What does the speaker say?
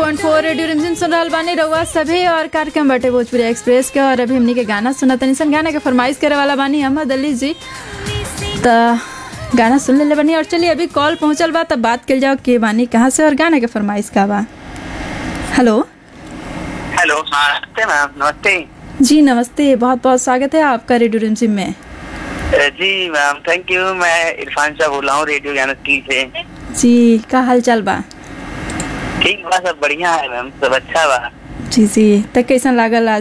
107.4 radio रिमझिम सुन रहल बानी रउआ सभे और कार्यक्रम बाटे भोजपुरी एक्सप्रेस के और अभी हमनी के गाना सुना तनी सन गाना के फरमाइश करे वाला बानी अहमद अली जी त गाना सुन लेले बानी और चलिए अभी कॉल पहुंचल बा तब बात कल जाओ के बानी कहाँ से और गाना के फरमाइश का बा हेलो हेलो हाँ नमस्ते मैम नमस्ते जी नमस्ते बहुत बहुत स्वागत है आपका रेडियो रिमझिम में अ, जी मैम थैंक यू मैं इरफान शाह बोल रहा हूँ रेडियो ज्ञान से जी का हाल चाल बा ठीक बा सब बढ़िया है मैम सब अच्छा बा जी जी त कैसन लागल आज